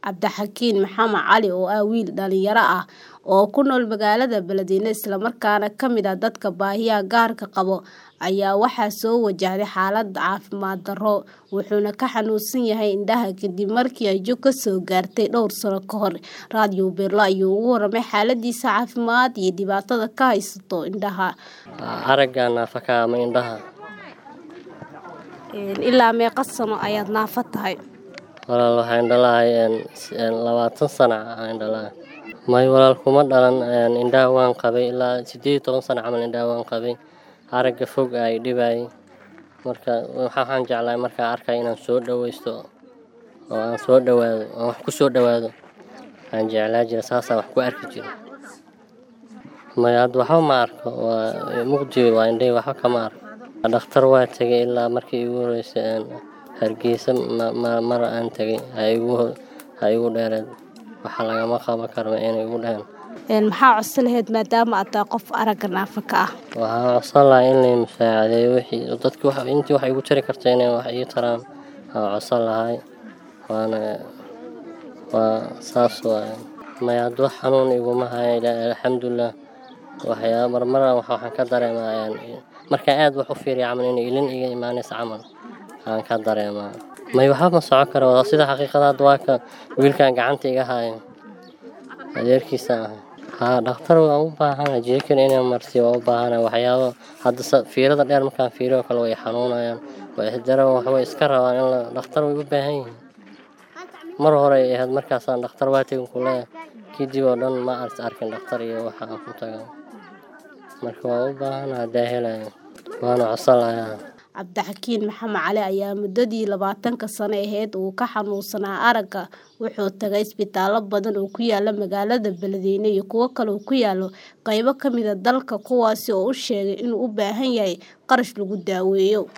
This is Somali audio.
Cabdixakiin Maxamed Cali oo ah wiil dhalinyaro ah oo ku nool magaalada Beledweyne isla markaana ka mid ah dadka baahiyaha gaarka qaba ayaa waxaa soo wajahday xaalad caafimaad darro wuxuuna ka xanuunsan yahay indhaha kadib markii ay jug ka soo gaartay dhowr sano ka hor raadiyo Beerlo ayuu uga warramay xaaladiisa caafimaad iyo dhibaatada ka haysato indhaha aragga naafaka ama indhaha ilaa meeqa sano ayaad naafo tahay walaal waxaan dhalahay labaatan sana aan dhalahay may walaal kuma dhalan indhaha waan qabay ilaa sideed iyo toban sano camal indhaha waan qabay aragga fog ay dhibayay marka waxaan jeclahay markaa arkay inaan soo dhawaysto oo aan soo dhawaado aan wax ku soo dhawaado aan jeclaa jira saasaan wax ku arki jira may hadda waxba ma arko waa mugdi waa indhahi waxba kama arko dhakhtar waa tegay ilaa markii igu horeysay hargeysa mar aan tegay ha igu dheereed waxa lagama qaban karma inay igu dheheen maxaa codsan lahayd maadaama aad tahay qof aragga naafa ka ah waxaan codsan lahaa in lay musaacadeeyo wixii dadki intii wax igu tari karta inay wax ii taraan aan codsan lahay waana waa saas waaye may hadda wax xanuun iguma haya alxamdulilah waxyaa marmara waxaan ka dareemaa markaan aad wax u fiiriya camal inay ilin iga imaanaysa camal aan ka dareemaa may waxba ma socon karo sida xaqiiqada hadda waa ka wiilkan gacanta iga haayo adeerkiisa ah haa dhakhtar waan u baahana jeekan inaan marsiyo waan u baahana waxyaabo hadda fiirada dheer markaan fiiriyo kale way xanuunayaan way isdara waxbay iska rabaan in dhakhtar way u baahan yihiin mar hore ay ahayd markaasaan dhakhtar waa tegin kuleeya kadib oo dhan ma ars arkin dhakhtar iyo waxa aan ku taga marka waa u baahana haddaa helayo waana codsan lahaa cabdixakiin maxamed cali ayaa muddadii labaatanka sano ahayd uu ka xanuunsanaa aragga wuxuu tagay isbitaallo badan oo ku yaala magaalada beledweyne iyo kuwo kale oo ku yaalo qaybo ka mid a dalka kuwaasi oo u sheegay inuu u baahan yahay qarash lagu daaweeyo